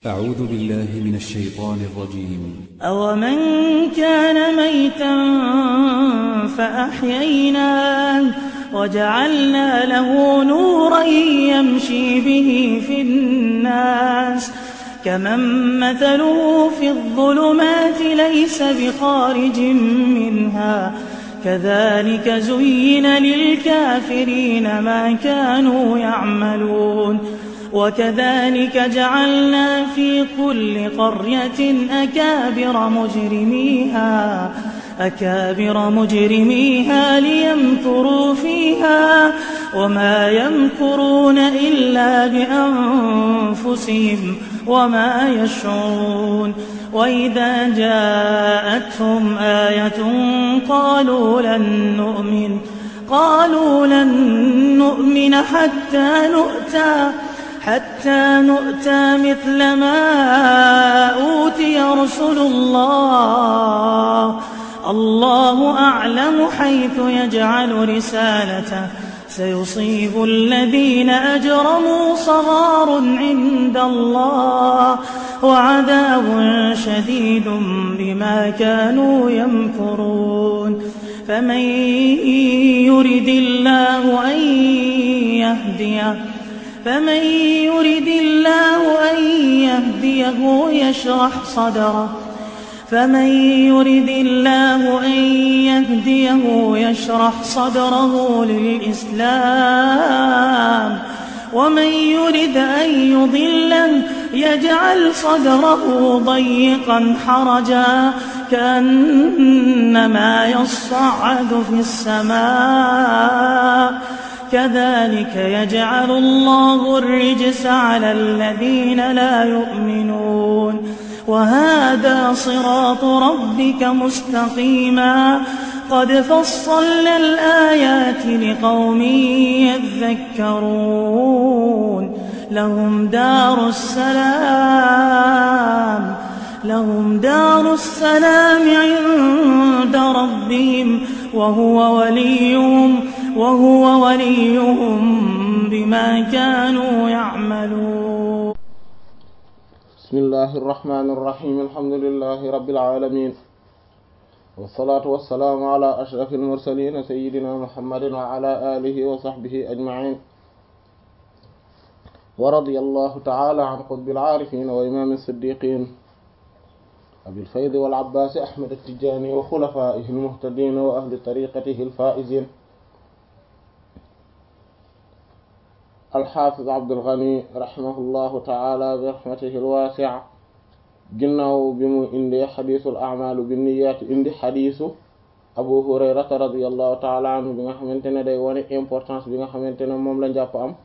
أعوذ بالله من الشيطان الرجيم أومن كان ميتا فأحييناه وجعلنا له نورا يمشي به في الناس كمن مثله في الظلمات ليس بخارج منها كذلك زين للكافرين ما كانوا يعملون وكذلك جعلنا في كل قرية أكابر مجرميها أكابر مجرميها ليمكروا فيها وما يمكرون إلا بأنفسهم وما يشعرون وإذا جاءتهم آية قالوا لن نؤمن قالوا لن نؤمن حتى نؤتى حتى نؤتى مثل ما أوتي رسل الله الله أعلم حيث يجعل رسالته سيصيب الذين أجرموا صغار عند الله وعذاب شديد بما كانوا يمكرون فمن يرد الله أن يهديه فمن يرد الله أن يهديه يشرح صدره فمن يرد الله أن يهديه يشرح صدره للإسلام ومن يرد أن يضله يجعل صدره ضيقا حرجا كأنما يصعد في السماء كذلك يجعل الله الرجس على الذين لا يؤمنون وهذا صراط ربك مستقيما قد فصلنا الآيات لقوم يذكرون لهم دار السلام لهم دار السلام عند ربهم وهو وليهم وهو وليهم بما كانوا يعملون بسم الله الرحمن الرحيم الحمد لله رب العالمين والصلاة والسلام على أشرف المرسلين سيدنا محمد وعلى آله وصحبه أجمعين ورضي الله تعالى عن قطب العارفين وإمام الصديقين أبي الفيض والعباس أحمد التجاني وخلفائه المهتدين وأهل طريقته الفائزين alxaafiz abdulgani rahimahullahu taala bi rahmatihi alwaasi'a ginnaaw bi mu indi xadiisul a'maalu binniyaat indi xadiisu abu hurayrata radiallahu taala anhu bi nga xamante ne day wane importance bi nga xamante ne moom la njàpp am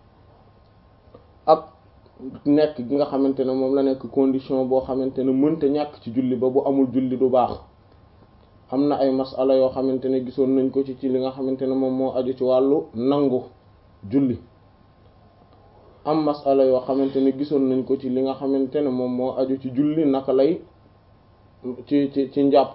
ak nekk gi nga xamante ne moom la nekk condition boo xamante ne mënta ñàkk ci julli ba bu amul julli du baax am na ay masala yoo xamante ne gisoon nañ ko ci ci li nga xamante ne moom moo aju ci wàllu nangu julli am masala yoo xamante ne gisoon nañ ko ci li nga xamante ne moom moo aju ci julli naka lay ci ci ci njàpp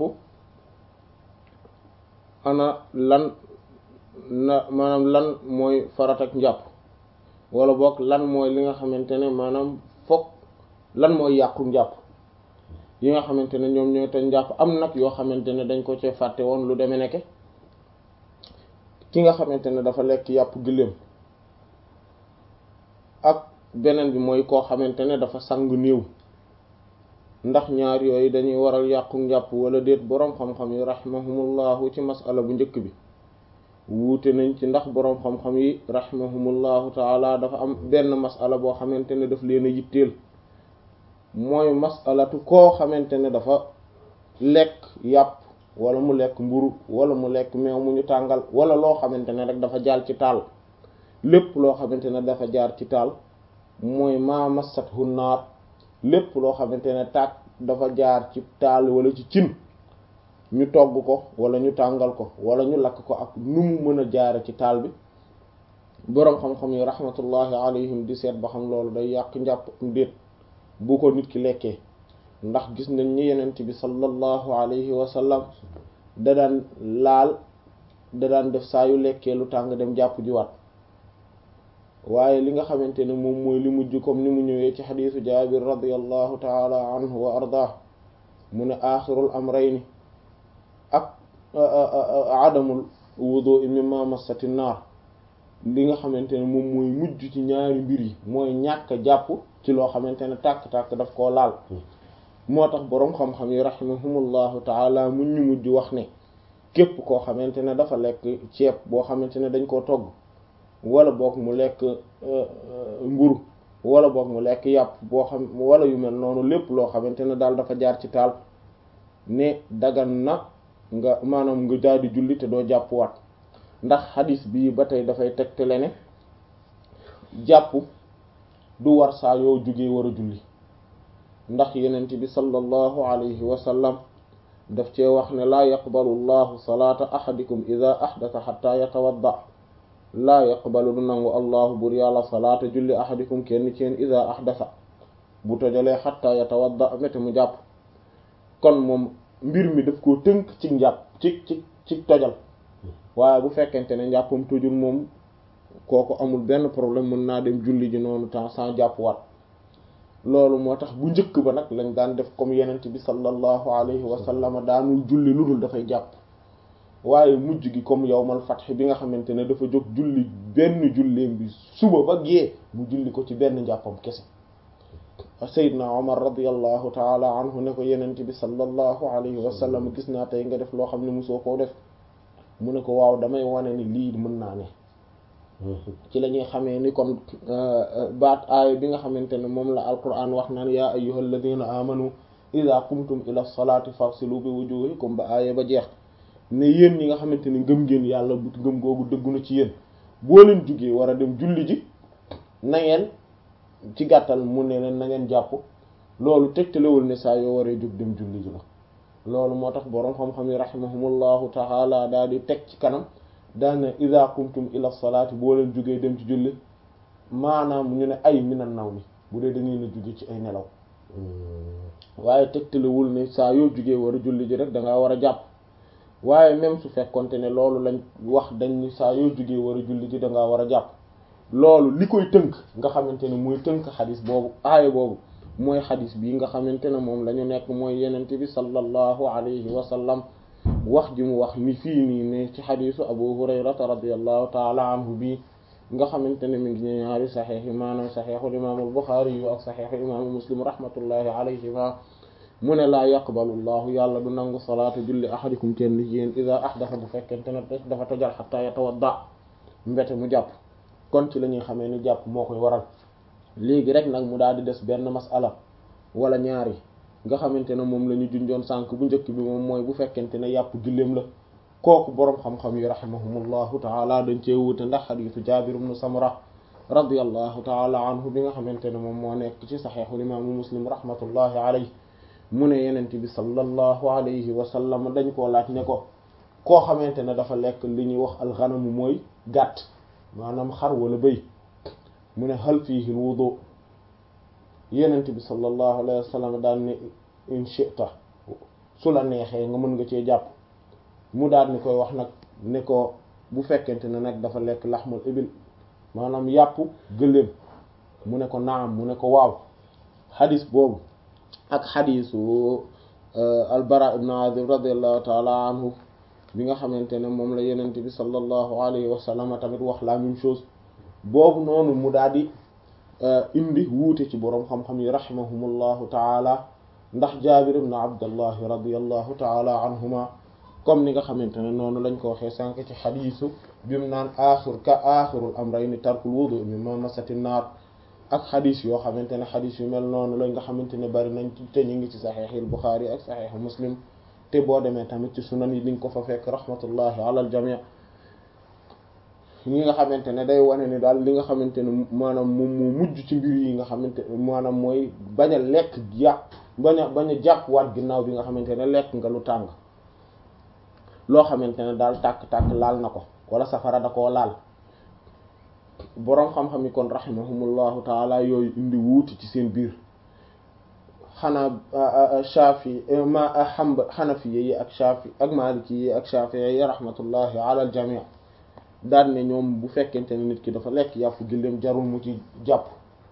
ana lan na maanaam lan mooy farat ak njàpp wala boog lan mooy li nga xamante ne maanaam fokk lan mooy yàqu njàpp yi nga xamante ne ñoom ñooy te njàpp am nag yoo xamante ne dañ ko cee fàtte woon lu demee nekke ki nga xamante ne dafa lekk yàpp gëléem ak beneen bi mooy koo xamante ne dafa sang néew ndax ñaar yooyu dañuy waral yàqu njàpp wala déet boroom xam-xam yi rahimahumullahu ci masala bu njëkk bi wuute nañ ci ndax boroom xam-xam yi rahimahumullahu taala dafa am benn masala boo xamante ne daf leen a yitteel mooy masalatu koo xamante ne dafa lekk yàpp wala mu lekk mburu wala mu lekk meew mu ñu tàngal wala loo xamante ne rek dafa jaal ci taal lépp loo xamante ne dafa jaar ci taal mooy maa massathu naar lépp loo xamante ne tàkk dafa jaar ci taal wala ci cin ñu togg ko wala ñu tàngal ko wala ñu lakk ko ak nu mu mën a jaare ci taal bi boroom xam-xam yi rahmatullahi alayhim di seet ba xam loolu day yàq njàpp déet bu ko nit ki lekkee ndax gis nañ ni yenent bi sallallahu alayhi wa sallam da daan laal da daan def saa yu lekkee lu tàng dem jàpp jiwaat waaye li nga xamante ne moom mooy li mujj comme ni mu ñëwee ci xadiisu jaabir radiallahu taala anhu wa ardah mu ne axirul amrayni ak adamul wudu mimma massati naar li nga xamante ne moom mooy mujj ci ñaari mbir yi mooy ñàkk jàpp ci loo xamante ne tàkk-tàkk daf koo laal moo tax boroom xam-xam yi rahimahumullahu taala mu ñu mujj wax ne képp koo xamante ne dafa lekk ceeb boo xamante ne dañ koo togg wala boog mu lekk mburu wala boog mu lekk yàpp boo xam wala yu mel noonu lépp loo xamante ne daal dafa jaar ci taal ne dagan na nga maanaam nga daal di julli te doo jàpp waat ndax xadis bii ba tey dafay tegtale ne jàpp du war saa yoo jugee war a julli ndax yenent bi sallallahu alayhi wa sallam daf cee wax ne laa yaqbalu llahu salaata ahadikum ida ahdatha xatta yatawadda laa yaqbalu du nangu allahu bur yàlla salaata julli ahadikum kenn ci yéen ida ahdatha bu tojalee xatta yatawadda mete mu jàpp kon moom mbir mi daf koo tënk ci njàpp ci ci ci tojal waaye bu fekkente ne njàppam tojul moom kooku amul benn problème mën naa dem julli ji noonu temps sans jàpp waat loolu moo tax bu njëkk ba nag lañ daan def comme yenent bi sallallahu alayhi wa sallam daanul julli lu dul dafay jàpp waaye mujj gi comme yawmal fath bi nga xamante ne dafa jóg julli benn julleem bi suba ba gee mu julli ko ci benn njàppam kese Seydina Omar radiyallahu taala anhu ne ko yenent bi sallallahu alayhi wa sallam gis naa tey nga def loo xam ne mosoo koo def mu ne ko waaw damay wane ni lii mën naa ne ci la ñuy xamee ni kon baat aaya bi nga xamante ne moom la alquran wax naan yaa ayyuhal ladina amanu ida qumtum ila salaati farsilu bi wujuhikum ba aaya ba jeex ne yéen ñi nga xamante ne ngëm ngeen yàlla bu ngëm googu dëggu na ci yéen boo leen jugee war a dem julli ji na ngeen ci gàttal mu ne leen na ngeen jàpp loolu tegtalewul ne saa yoo waree jóg dem julli ji la loolu moo tax boroom xam-xam yi rahimahumullahu taala daal di teg ci kanam daane ida qumtum ila salaati boo leen jógee dem ci julli maanaam ñu ne ay minan naw mi bu dee dañuy na jóge ci ay nelaw waaye tegtalewul ne saa yoo jógee war a julli ji rek da ngaa war a jàpp waaye même su fekkonte ne loolu lañ wax dañ ni saa yoo jógee war a julli ji da ngaa war a jàpp loolu li koy tënk nga xamante ne mooy tënk xadis boobu aaya boobu mooy xadis bii nga xamante ne moom la ñu nekk mooy yenente bi sallallahu alayhi wa sallam wax ji mu wax ni fii nii ne ci xadisu abu hurayrata radiallahu taala anhu bii nga xamante ne mi ngi ñu ñaari saxiix yi maanaam saxiixul imaamul buxaari yu ak saxiixu imaamu muslim rahmatullahi alayhima mu ne laa yaqbalu llahu yàlla du nangu salaata julli ahadikum kenn ci yéen ida ahdafa bu fekkente ne dafa tojal xataa yatawadda mbete mu jàpp kon ci la ñuy xamee ni jàpp moo koy waral léegi rek nag mu daal di des benn masala wala ñaari nga xamante ne moom la ñu junjoon sànk bu njëkk bi moom mooy bu fekkente ne yàpp julleem la kooku boroom xam-xam yi rahimahumullahu taala dañ cee wuute ndax xadiisu jaabir ibnu samra radiyallahu taala anhu bi nga xamante ne moom moo nekk ci saxiixul imaamu muslim rahmatullahi alayhi mu ne yenent bi sallallahu alayhi wa sallam dañ koo laaj ne ko koo xamante ne dafa lekk li ñuy wax alxanamu mooy gàtt maanaam xar wala bëy mu ne hal fiihi wudu yenent bi sallallahu alayhi wa sallam daal ne in shi'ta su la neexee nga mën nga cee jàpp mu daal ni koy wax nag ne ko bu fekkente ne nag dafa lekk laxmul ibil maanaam yàpp gëléem mu ne ko naam mu ne ko waaw xadis boobu ak xadisu albara ibn azib radiallahu taala anhu bi nga xamante ne moom la yenent bi sallallahu alayhi wa sallam tamit wax la même chose boobu noonu mu daal di indi wuute ci boroom xam-xam yi rahimahumullahu taala ndax jaabir ibn abdullahi radiallahu taala anhuma comme ni nga xamante ne noonu lañ ko waxee sànq ci xadiisu bimu naan axir ka axirul amrayni tarkul wudu mimma masati naar ak xadis yoo xamante ne xadis yu mel noonu lañ nga xamante ne bari nañ te ñu ngi ci saxiixil buxaari ak saxiixu muslim te boo demee tamit ci sunan yi liñ ko fa fekk rahmatullahi ala al jamii ñi nga xamante ne day wane ni daal li nga xamante ne maanaam moom moo mujj ci mbir yi nga xamante maanaam mooy bañ a lekk yàpp bañ a bañ a jàpp waat ginnaaw bi nga xamante ne lekk nga lu tàng loo xamante ne daal tàkk-tàkk laal na ko wala safara da koo laal boroom xam-xam yi kon rahimahumullahu taala yooyu indi wuuti ci seen biir xanaa shafi ma xamba xanafiye yi ak shafi ak maliki yi ak shafi yi rahmatullahi ala al jamii daan ne ñoom bu fekkente ne nit ki dafa lekk yàpp gëléem jarul mu ci jàpp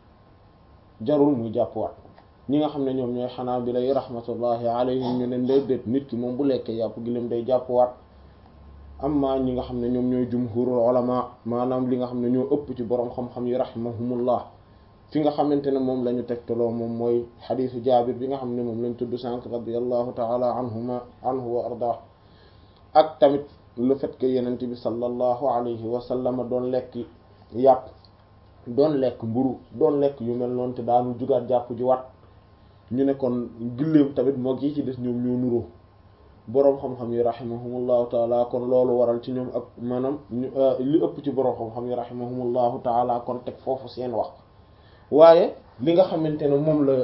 jarul muy jàpp waat ñi nga xam ne ñoom ñooy xanaa bi lay rahmatullahi alayhim ñu ne déedéet nit ki moom bu lekkee yàpp gëléem day jàpp waat amma ñi nga xam ne ñoom ñooy jumhurul ulama maanaam li nga xam ne ñoo ëpp ci borom xam-xam yi rahimahumullah fi nga xamante ne moom la ñu tegtaloo moom mooy xadiisu jaabir bi nga xam ne moom lañ tudd sànq radiallahu taala anhuma anhu wa ardah ak tamit le fait que yenente bi sallallahu alayhi wa sallam doon lekk yàpp doon lekk mburu doon lekk yu mel noonu te daanu jugaat jàpp ji wat ñu ne kon gilleem tamit moo gi ci des ñoom ñoo nuroo boroom xam-xam yi rahimahumullahu taala kon loolu waral ci ñoom ak maanaam li ëpp ci boroom xam-xam yi rahimahumullahu taala kon teg foofu seen wax waaye li nga xamante ne moom la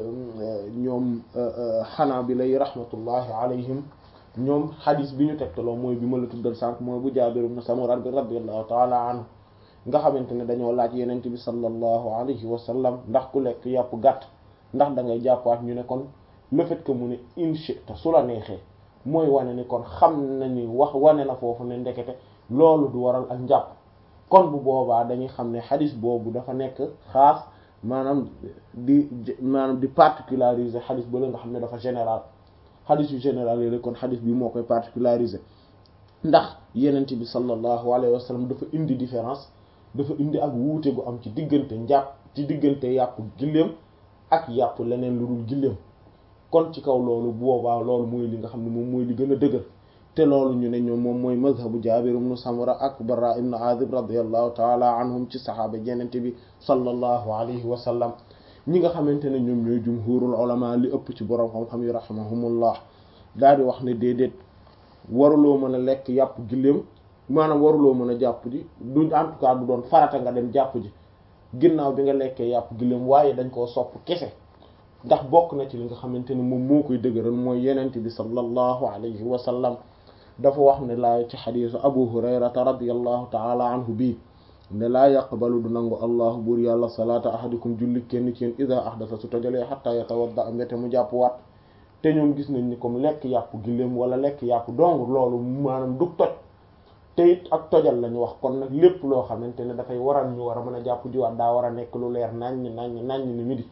ñoom xanaa bi lay rahmatullahi alayhim ñoom xadis bi ñu tegtaloo mooy bi ma la tuddal sànq mooy bu Jaabir ibn Samura bi radiyallahu taala anhu nga xamante ne dañoo laaj yenent bi sallallahu alayhi wa sallam ndax ku lekk yàpp gàtt ndax da ngay jàppaat ñu ne kon le fait que mu ne inchita su la neexee mooy wane ni kon xam na ni wax wane na foofu ne ndekete loolu du waral ak njàpp kon bu boobaa dañuy xam ne xadis boobu dafa nekk xaas maanaam di maanaam di particulariser xadis ba la nga xam ne dafa général xadis yu général yi kon xadis bi moo koy particulariser ndax yenent bi sallallahu alayhi wa sallam dafa indi différence dafa indi ak wuute gu am ci diggante njàpp ci diggante yàpp gilleem ak yàpp leneen lu dul gilleem kon ci kaw loolu boobaa loolu mooy li nga xam ne moom mooy li gën a dëgër te loolu ñu ne ñoom moom mooy mazhabu Jaabir ibn Samura ak Barra ibn Azib radiyallahu taala anhum ci saxaaba yenente bi sallallahu alayhi wa sallam ñi nga xamante ne ñoom ñooy jumhurul ulama li ëpp ci borom xam-xam yi rahimahumullah daal di wax ne déedéet waruloo mën a lekk yàpp gilleem maanaam waruloo mën a jàpp ji du en tout cas du doon farata nga dem jàpp ji ginnaaw bi nga lekkee yàpp gilleem waaye dañ koo sopp kese ndax bokk na ci li nga xamante ne moom moo koy dëgëral mooy yenent bi sallallahu alayhi wa sallam dafa wax ne laa ci xadiisu abu hurayrata radiyallahu taala anhu bii ne laa yaqbalu du nangu allahu buur yàlla salaata ahadikum julli kenn ci yéen ida ahdasa su tojalee xatta yatawadda mbete mu jàpp waat te ñoom gis nañ ni comme lekk yàpp giléem wala lekk yàpp dong loolu maanaam du toj te it ak tojal lañu wax kon nag lépp loo xamante ne dafay waral ñu war a mën a jàpp jiwaat daa war a nekk lu leer naññ naññ naññ ni midi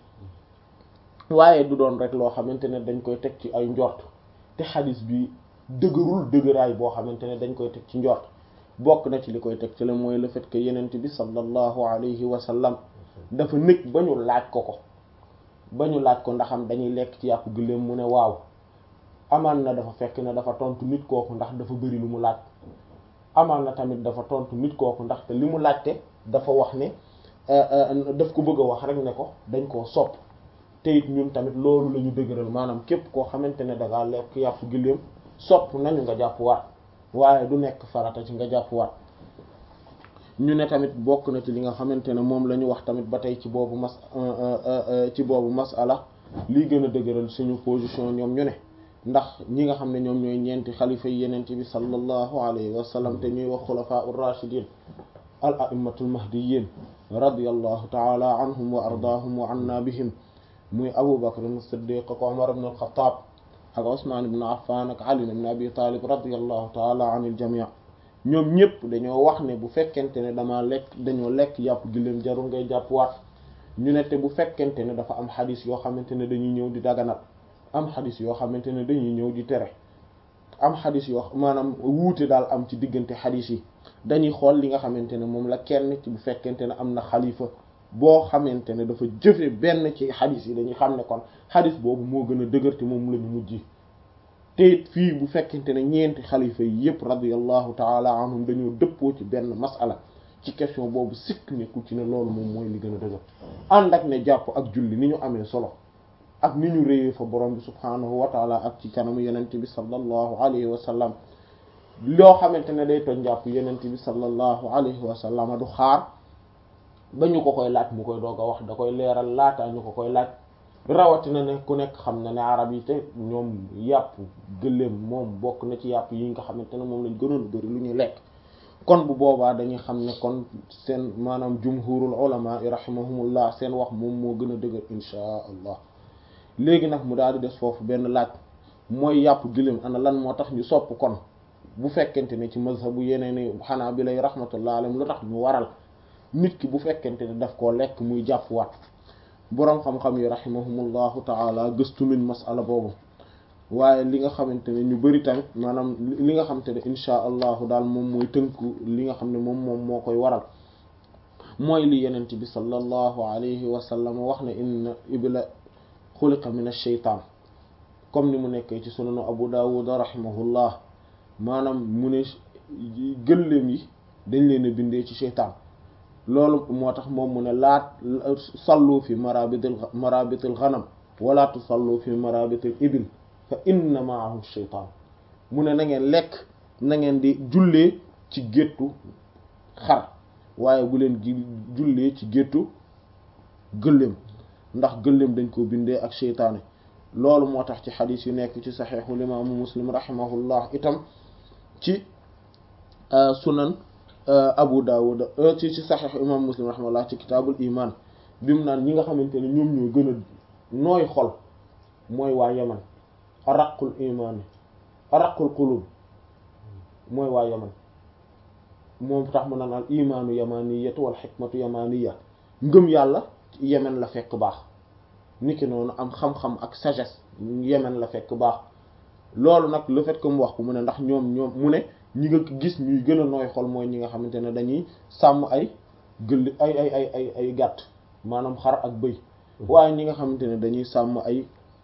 waaye du doon rek loo xamante ne dañ koy teg ci ay njort te xadis bi dëgërul dëgëraay boo xamante ne dañ koy teg ci njort bokk na ci li koy teg ci la mooy le fait que yenent bi sallallahu alayhi wa sallam dafa nekk ba ñu laaj ko ko ba ñu laaj ko ndaxam dañuy lekk ci yàpp gëléem mu ne waaw amaan na dafa fekk ne dafa tontu nit kooku ndax dafa bëri lu mu laaj amaan na tamit dafa tontu nit kooku ndax te li mu laajte dafa wax ne daf ko bëgg a wax rek ne ko dañ koo sopp te it ñun tamit loolu la ñu dëgëral maanaam képp koo xamante ne dangaa lekk yàpp gëléem sopp nañu nga jàpp waat waaye du nekk farata ci nga jàpp waat ñu ne tamit bokk na ci li nga xamante ne moom la ñu wax tamit ba tey ci boobu mas ci boobu masala lii gën a dëgëral suñu position ñoom ñu ne ndax ñi nga xam ne ñoom ñooy ñeenti xalifa yi yenente bi sallallahu alayhi wa sallam te ñuy wax xulafaa ur-rashidin al a'immatul mahdiyyin radiyallahu ta'ala anhum wa ardaahum wa anna bihim muy abu bakr as-siddiq ak umar ibn al-khattab ak usman ibn affan ak ali ibn abi talib radiyallahu ta'ala anil jami' ñoom ñëpp dañoo wax ne bu fekkente ne dama lekk dañoo lekk yàpp giléem jarul ngay jàpp waat ñu ne te bu fekkente ne dafa am xadis yoo xamante ne dañuy ñëw di daganal am xadis yoo xamante ne dañuy ñëw di tere am xadis yoo maanaam wuute daal am ci diggante xadis yi dañuy xool li nga xamante ne moom la kenn ci bu fekkente ne am na xalifa boo xamante ne dafa jëfe benn ci xadis yi dañuy xam ne kon xadis boobu moo gën a dëgër te moom la ñu mujj te it fii bu fekkente ne ñeenti xalifa yi yëpp radiyallahu taala anhum dañoo dëppoo ci benn masala ci question boobu sikk nekkul ci ne loolu moom mooy li gën a dëgër ànd ak ne jàpp ak julli ni ñu amee solo ak ni ñu réyee fa borom bi subhaanahu wa taala ak ci kanamu yenente bi sallallahu alayhi wa sallam loo xamante ne day toj jàpp yenente bi sallallahu alayhi wa sallam du xaar ba ñu ko koy laaj mu koy doog a wax da koy leeral laataa ñu ko koy laaj rawatina ne ku nekk xam na ne arab yi te ñoom yàpp gëléem moom bokk na ci yàpp yi nga xamante ne moom lañ gënoon a bëri lu ñuy lekk kon bu boobaa dañuy xam ne kon seen maanaam jumhurul ulama rahimahumullah seen wax moom moo gën a dëgër inchaa allah léegi nag mu daal di des foofu benn laaj mooy yàpp gëléem ana lan moo tax ñu sopp kon bu fekkente ne ci mazhabu yeneen xanaa bi lay rahmatullah alayhim lu tax ñu waral nit ki bu fekkente ne daf koo lekk muy jàpp waat boroom xam-xam yi rahimahumullahu taala gëstu nañ masala boobu waaye li nga xamante ne ñu bari tamit maanaam li nga xamante ne insha allahu daal moom mooy tënku li nga xam ne moom moom moo koy waral mooy li yenent bi sallallahu alayhi wa sallam wax ne inna ibla xuliqa min ash-shaytaan comme ni mu nekkee ci sunanu abu dawud rahimahullah maanaam mu ne gëléem yi dañ leen a bindee ci sheytaan loolu moo tax moom mu ne laat sallu fi marabitil marabitil ghanam wala tusallu fi marabitil ibil fa inna ma'ahu sheytaan mu ne na ngeen lekk na ngeen di jullee ci géttu xar waaye bu leen gi jullee ci géttu gëléem ndax gëléem dañ ko bindee ak sheytaane loolu moo tax ci xadis yu nekk ci saxeexu limaamu muslim rahimahullah itam ci sunan abu dawud ci ci saxeexu imaamu muslim rahimahullah ci kitaabul iman bi mu naan ñi nga xamante ne ñoom ñoo gën a nooy xol mooy waa yaman araqul imaani araqul qulub mooy waa yaman moom tax mu naan al imaanu yamaniyatu wal xikmatu yamaniya ngëm yàlla yemen la fekk baax niki noonu am xam-xam ak sagesse yemen la fekk baax loolu nag le fait que mu wax ko mu ne ndax ñoom ñoom mu ne ñi nga gis ñuy gën a nooy xol mooy ñi nga xamante ne dañuy sàmm ay gëll ay ay ay ay ay gàtt maanaam xar ak bëy waaye ñi nga xamante ne dañuy sàmm ay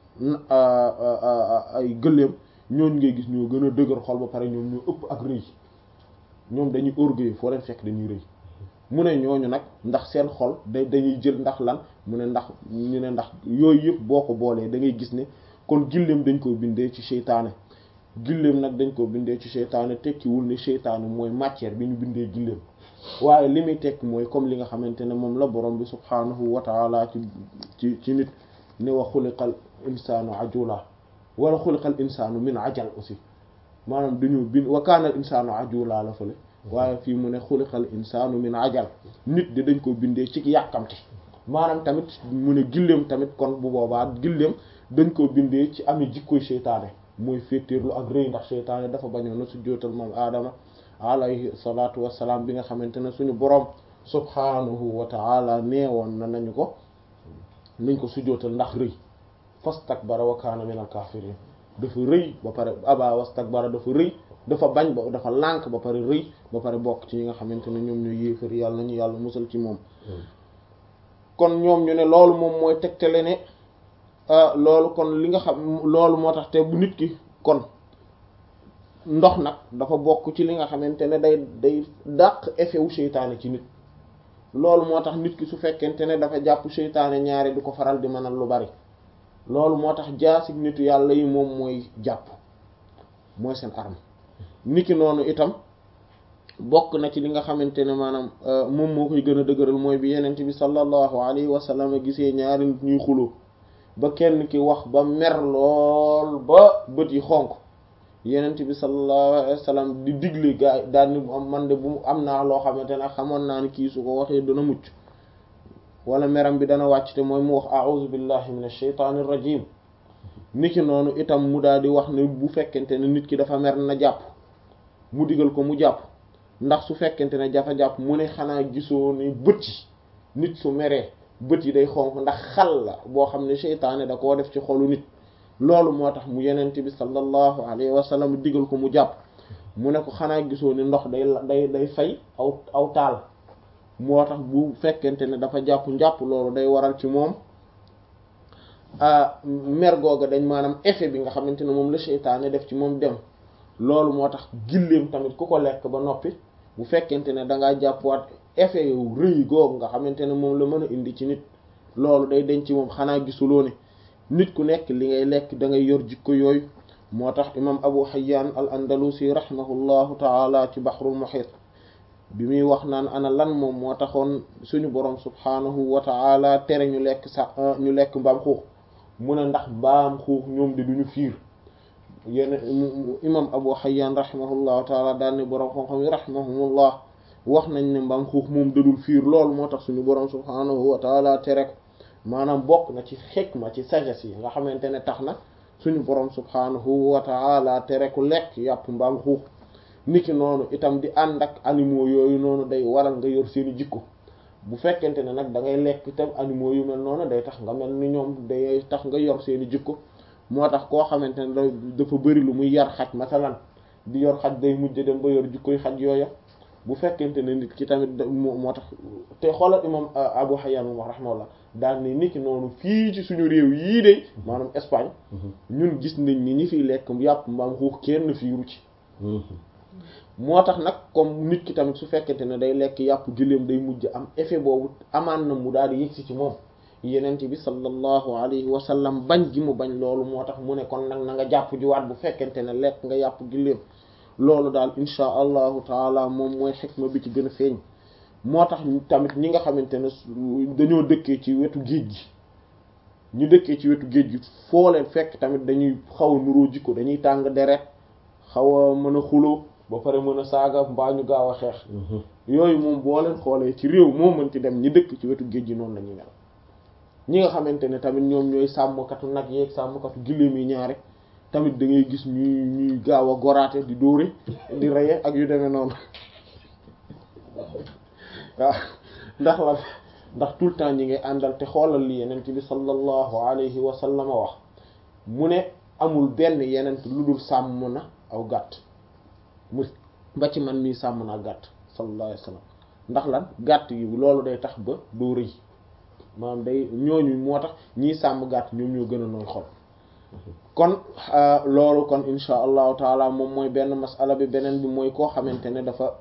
ay gëléem ñooñ ngay gis ñoo gën a dëgër xol ba pare ñoom ñoo ëpp ak rëy ñoom dañuy orgueil foo leen fekk dañuy rëy mu ne ñooñu nag ndax seen xol da dañuy jël ndax lan mu ne ndax ñu ne ndax yooyu yëpp boo ko boolee da ngay gis ne kon gilleem dañ koo bindee ci seytaane gilleem nag dañ koo bindee ci seytaane tekkiwul ne seytaane mooy matière bi ñu bindee gilleem waaye li muy tekki mooy comme li nga xamante ne moom la borom bi subhaanahu wa taala ci ci ci nit ne wa xuliqal insaanu ajula wala xuliqal insaanu min ajal aussi maanaam dañu bind wa kaanal insaanu ajula la fële waaye fii mu ne xuliqal insaanu min ajal nit di dañ ko bindee ci yàkkamti maanaam tamit mu ne gilleem tamit kon bu boobaa gilleem dañ ko bindee ci ami jikkoy seytaane mooy féetéerlu ak rëy ndax seytaane dafa bañoon na su jootal moom aadama alayhi salaatu wassalaam bi nga xamante ne suñu boroom subhaanahu wa ta'ala neewoon na nañu ko nañ ko sujootal ndax rëy fastakbara wa kaana minal kaafiriin dafa rëy ba pare aba wastakbara dafa rëy dafa bañ ba dafa lànk ba pare rëy ba pare bokk ci ñi nga xamante ne ñoom ñooy yéefar yàlla nañu yàlla musal ci moom kon ñoom ñu ne loolu moom mooy tegtale ne loolu kon li nga xam loolu moo tax te bu nit ki kon ndox nag dafa bokk ci li nga xamante ne day day dàq effet wu seytaane ci nit loolu moo tax nit ki su fekkente ne dafa jàpp seytaane ñaare du ko faral di mënal lu bari loolu moo tax jaasig nitu yàlla yi moom mooy jàpp mooy seen arme niki noonu itam bokk na ci li nga xamante ne maanaam moom moo koy gën a dëgëral mooy bi yenent bi sallallahu alayhi wa sallam gisee ñaari nit ñuy xuloo ba kenn ki wax ba mer lool ba bët yi xonk yenent bi sallallahu alayhi wa sallam di digle gaa yi daal ni man de bu am naa loo xamante ne xamoon naa ni kii su ko waxee dana mucc wala meram bi dana wàcc te mooy mu wax a'udhu billahi minash shaytanir rajim niki noonu itam mu daal di wax ne bu fekkente ne nit ki dafa mer na jàpp mu digal ko mu jàpp ndax su fekkente ne dafa jàpp mu ne xanaa gisoo ne bët yi nit su meree bët yi day xonq ndax xal la boo xam ne seytaane da koo def ci xolu nit loolu moo tax mu yenente bi sallallahu alayhi wa sallam digal ko mu jàpp mu ne ko xanaa gisoo ne ndox day day day fay aw aw taal moo tax bu fekkente ne dafa jàpp njàpp loolu day waral ci moom mer googa dañ maanaam effet bi nga xamante ne moom la seytaane def ci moom dem loolu moo tax gilleem tamit ku ko lekk ba noppi bu fekkente ne dangaa jàppwaat effet yow rëy googu nga xamante ne moom la mën a indi ci nit loolu day denc moom xanaa gisuloo ne nit ku nekk li ngay lekk da ngay yor jikko yooyu moo tax imam abu hayyan al andalusi rahimahullahu taala ci bahrul muhit bi muy wax naan ana lan moom moo taxoon suñu borom subhanahu wa taala tere ñu lekk sax ñu lekk mbaam xuux mu ne ndax mbaam xuux ñoom di duñu fiir yéen imam abu hayyan rahimahullahu taala daal ne borom xam-xam yi rahimahumullah wax nañ ne mbaam xuux moom dadul fiir loolu moo tax suñu borom subhanahu wa taala tere ko maanaam bokk na ci xikma ci sagesse yi nga xamante ne tax na suñu borom subhanahu wa taala tere ku lekk yàpp mbaam xuux niki noonu itam di ànd ak animaux yooyu noonu day waral nga yor seeni jikko bu fekkente ne nag da ngay lekk itam animaux yu mel noonu day tax nga mel ni ñoom day tax nga yor seeni jikko moo tax koo xamante ne dafa bëri lu muy yar xaj masalan di yor xaj day mujj dem ba yor jikkoy xaj yooya bu fekkente ne nit ki tamit moo tax te xoolal imam Abu Hayyan moom rahimahullah daal ne nit ki noonu fii ci suñu réew yii de maanaam Espagne ñun gis nañ ni ñi fiy lekk yàpp mbaam xuux kenn fiiru ci moo tax nag comme nit ki tamit su fekkente ne day lekk yàpp gëléem day mujj am effet boobu amaan na mu daal di yëgsi ci moom yenent bi sallallahu alayhi wa sallam bañ gi mu bañ loolu moo tax mu ne kon nag na nga jàpp jiwaat bu fekkente ne lekk nga yàpp gëléem loolu daal insha allahu taala moom mooy xikma bi ci gën a feeñ moo tax tamit ñi nga xamante ne dañoo dëkkee ci wetu géej gi ñu dëkkee ci wetu géej gi foo leen fekk tamit dañuy xaw a nuroo jikko dañuy tàng deret xaw a mën a xuloo ba pare mën a saaga mbaa ñu gaaw a xeex yooyu moom boo leen xoolee ci réew moo mën ci dem ñi dëkk ci wetu géej gi noonu la ñuy mel ñi nga xamante ne tamit ñoom ñooy sàmmkatu nag yeeg sàmmkatu giléem yi ñaare tamit da ngay gis ñuy ñuy gaaw a goraate di dóore di reye ak yu demee noonu waaw ndax la ndax tout le temps ñi ngay àndal te xoolal li yenent bi sallallahu alayhi wa sallam wax mu ne amul benn yenent lu dul sàmm na aw gàtt mu ba ci man mii sàmm naa gàtt sallallahu alayhi wa sallam ndax lan gàtt yi loolu day tax ba doo rëy maanaam day ñooñu moo tax ñii sàmm gàtt ñoom ñoo gën a nooy xol kon loolu kon insha allahu taala moom mooy benn masala bi beneen bi mooy koo xamante ne dafa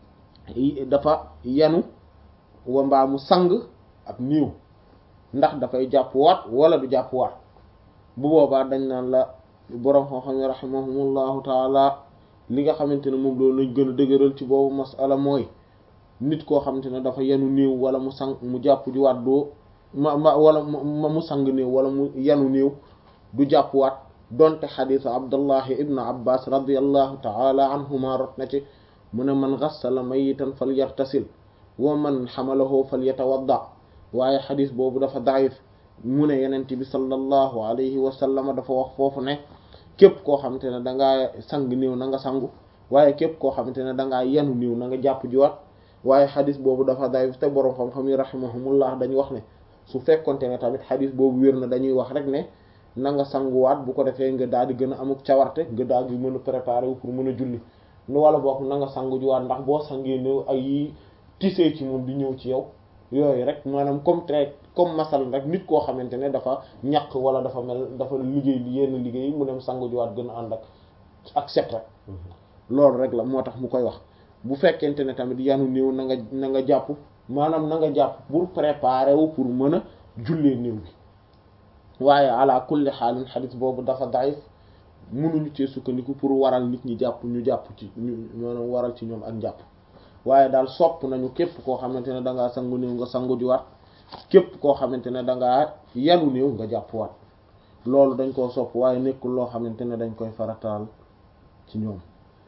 dafa yanu wa mbaa mu sang ab niiw ndax dafay jàpp waat wala du jàpp waat bu boobaa dañ naan la boroom xam-xam yi rahimahumullahu taala li nga xamante ne moom loolu lañ gën a dëgëral ci boobu masala mooy nit koo xamante ne dafa yanu néew wala mu sang mu jàpp ji waat doo ma ma wala mu sang néew wala mu yanu néew du jàpp waat donte xadiisu abdullahi ibnu abbas radiallahu taala anhuma rot na ci mu ne man gassala mayitan fal yartasil wa man xamalahu fal yatawadda waaye xadis boobu dafa daif mu ne yenent bi sallallahu alayhi wa sallama dafa wax foofu ne képp koo xamante ne dangaa sang néew na nga sangu waaye képp koo xamante ne dangaa yanu néew na nga jàpp jiwaat waaye xadis boobu dafa daif te boroom xam-xam yi rahimahumullah dañuy wax ne su fekkonte ne tamit xadis boobu wér na dañuy wax rek ne na nga sanguwaat bu ko defee nga daal di gën a amuk cawarte nga daal di mën a préparer wu pour mën a julli nu wala boog na nga sangu jiwaat ndax boo sangee néew ay yi tisee ci moom di ñëw ci yow yooyu rek maanaam comme trait comme masal rek nit koo xamante ne dafa ñaq wala dafa mel dafa liggéey li yenn liggéey mu dem sangu jiwaat gën a ànd ak ak set rek loolu rek la moo tax mu koy wax bu fekkente ne tamit yanu néew na nga na nga jàpp maanaam na nga jàpp pour préparer wu pour mën a jullee néew bi waaye ala kulli xaalin xadis boobu dafa daif mënuñu cee sukkandiku pour waral nit ñi jàpp ñu jàpp ci ñu maanaam waral ci ñoom ak njàpp waaye daal sopp nañu képp koo xamante ne dangaa sangu néew nga sangu juwaat képp koo xamante ne dangaa yanu néew nga jàpp waat loolu dañ koo sopp waaye nekkul loo xamante ne dañ koy farataal ci ñoom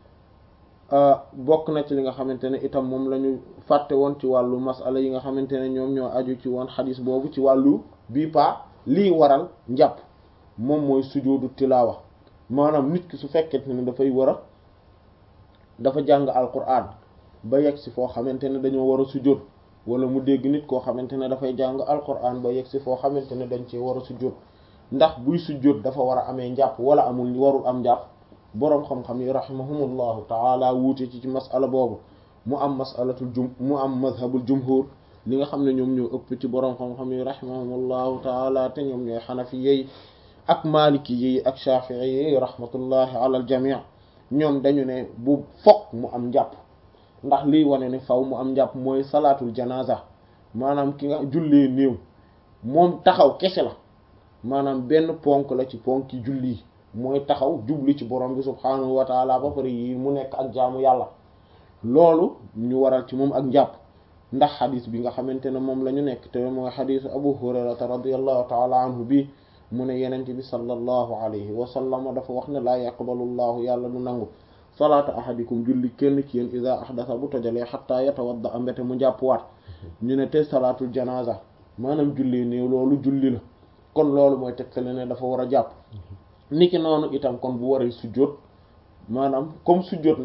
bokk na ci li nga xamante ne itam moom la ñu fàtte woon ci wàllu masala yi nga xamante ne ñoom ñoo aju ci woon xadis boobu ci wàllu bii pa lii waral njàpp moom mooy sujoodu tilaawa maanaam nit ki su fekkente ne dafay war a dafa jàng alquran ba yegg si foo xamante ne dañoo war a sujjóot wala mu dégg nit koo xamante ne dafay jàng alquran ba yegg si foo xamante ne dañ cee war a sujjóot ndax buy sujjóot dafa war a amee njàpp wala amul warul am njàpp boroom xam-xam yi rahimahumullahu taala wuute ci ci masala boobu mu am masalatul jum mu am mazhabul jumhur li nga xam ne ñoom ñoo ëpp ci boroom xam-xam yi rahimahumullahu taala te ñoom ñooy xanafi yi ak maliki yi ak shafii yi rahmatullahi ala al jamii ñoom dañu ne bu fokk mu am njàpp ndax liy wane ne faw mu am njàpp mooy salaatul janaza maanaam ki nga jullee néew moom taxaw kese la maanaam benn ponk la ci ponk yi julli mooy taxaw jubli ci borom bi subhaanahu wa taala ba pare yi mu nekk ak jaamu yàlla loolu ñu waral ci moom ak njàpp ndax xadis bi nga xamante ne moom la ñu nekk te mooy xadisu abu hurairata radiallahu taala anhu bi mu ne yenente bi sallallahu alayhi wa sallam dafa wax ne laa yaqbalu llahu yàlla du nangu salaata ahadikum julli kenn ci yéen ida ahdasa bu tojalee xataa yatawadda a mbete mu njàpp waat ñu ne te salaatul janaza maanaam julli néew loolu julli la kon loolu mooy tegtale ne dafa war a jàpp niki noonu itam kon bu waree sujjóot maanaam comme sujjóot nag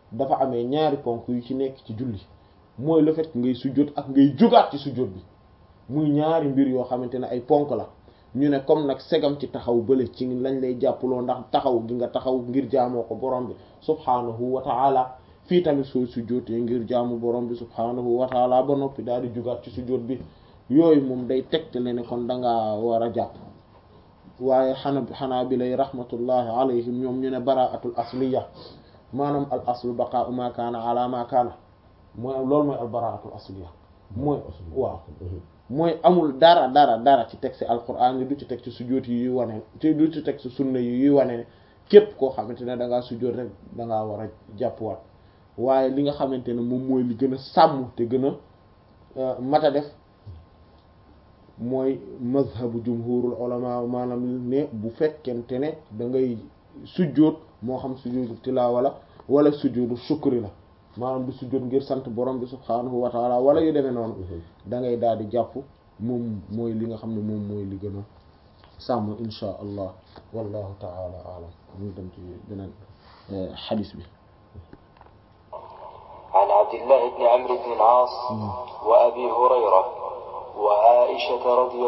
dafa amee ñaari ponk yu ci nekk ci julli mooy le fait ngay sujjóot ak ngay jógaat ci sujjóot bi muy ñaari mbir yoo xamante ne ay ponk la ñu ne comme nag segam ci taxaw bële ci lañ lay jàppaloo ndax taxaw gi nga taxaw ngir jaamoo ko borom bi subhaanahu wa ta'ala fii tamit soo sujjóotee ngir jaamu borom bi subhaanahu wa ta'ala ba noppi daal di jógaat ci sujjóot bi yooyu moom day tegtale ne kon dangaa war a jàpp waaye xana xanaa bi lay rahmatullahi alayhim ñoom ñu ne bara'atul asliya maanaam al aslu baqa'u ma kaana ala ma kaana mooy loolu mooy al bara'atul asliya mooy waaw mooy amul dara dara dara ci texte alquran yi du ci teg ci sujjóot yi yuy wane te du ci teg ci sunna yi yuy wane ne képp koo xamante ne da ngaa sujjóot rek da ngaa war a jàppwaat waaye li nga xamante ne moom mooy li gën a sàmm te gën a mat a def mooy mazhabu jumhurul ulama maanaam ne bu fekkente ne da ngay sujjóot moo xam sujjóotu tilaawa la wala sujjóotu shukri la maanaam du sujjóot ngir sant borom bi subhaanahu wa taala wala yu demee noonu da ngay daal di jàpp moom mooy li nga xam ne moom mooy li gën a sàmm insha allah wallahu taala alam ñu dem ci beneen xadis bi عن عبد الله بن عمرو بن العاص وأبي هريرة وعائشة رضي